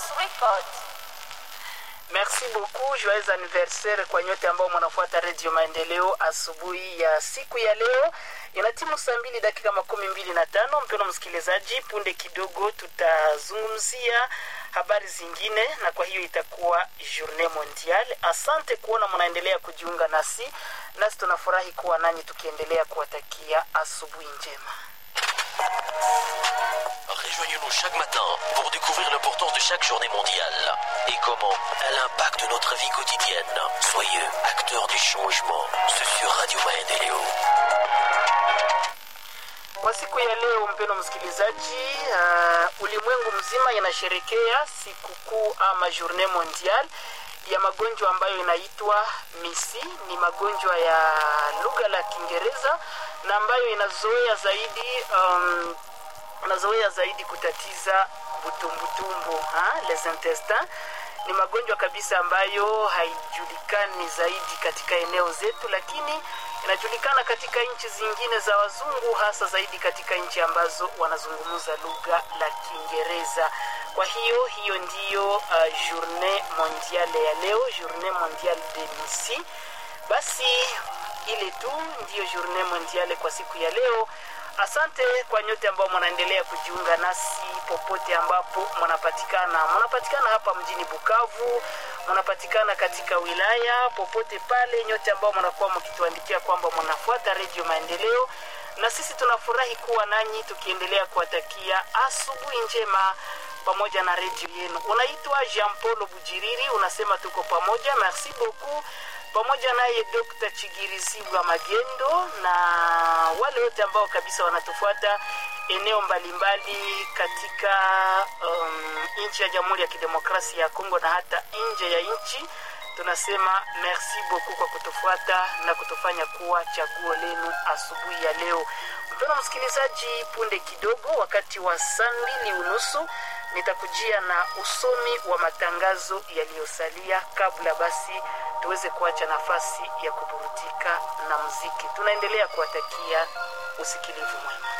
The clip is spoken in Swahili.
Record. Merci beaucoup, joyeux anniversaire kwa nyote ambao mnafuata Radio Maendeleo asubuhi ya siku ya leo. Ina timu saa mbili dakika makumi mbili na tano. Mpendwa msikilizaji, punde kidogo tutazungumzia habari zingine, na kwa hiyo itakuwa Journée Mondiale. Asante kuona mnaendelea kujiunga nasi, nasi tunafurahi kuwa nanyi tukiendelea kuwatakia asubuhi njema. Rejoignez-nous chaque matin pour découvrir l'importance de chaque journée mondiale et comment elle impacte notre vie quotidienne. Soyez acteurs du changement. C'est sur Radio Maendeleo. Kwa siku ya leo, mpendwa msikilizaji, uh, ulimwengu mzima inasherekea sikukuu ama Journée Mondiale ya magonjwa ambayo inaitwa MISI. Ni magonjwa ya lugha la Kiingereza na ambayo inazoea zaidi um, unazoea zaidi kutatiza butumbutumbu ha? les intestins ni magonjwa kabisa ambayo haijulikani zaidi katika eneo zetu, lakini inajulikana katika nchi zingine za wazungu, hasa zaidi katika nchi ambazo wanazungumza lugha la Kiingereza. Kwa hiyo hiyo ndiyo uh, journée mondiale ya leo, journée mondiale de MISI. Basi ile tu ndiyo journée mondiale kwa siku ya leo. Asante kwa nyote ambao mnaendelea kujiunga nasi popote ambapo mnapatikana. Mnapatikana hapa mjini Bukavu, mnapatikana katika wilaya popote pale, nyote ambao mnakuwa mkituandikia kwamba mnafuata Redio Maendeleo, na sisi tunafurahi kuwa nanyi tukiendelea kuwatakia asubuhi njema pamoja na redio yenu. Unaitwa Jean Paul Bujiriri, unasema tuko pamoja, merci beaucoup pamoja naye Dr. Chigirizibwa Magendo na wale wote ambao kabisa wanatufuata eneo mbalimbali katika um, nchi ya Jamhuri ya Kidemokrasia ya Kongo na hata nje ya nchi. Tunasema merci beaucoup kwa kutufuata na kutufanya kuwa chaguo lenu asubuhi ya leo. Mpendwa msikilizaji, punde kidogo, wakati wa saa mbili unusu nitakujia na usomi wa matangazo yaliyosalia kabla basi tuweze kuacha nafasi ya kuburudika na muziki. Tunaendelea kuwatakia usikilivu mwema.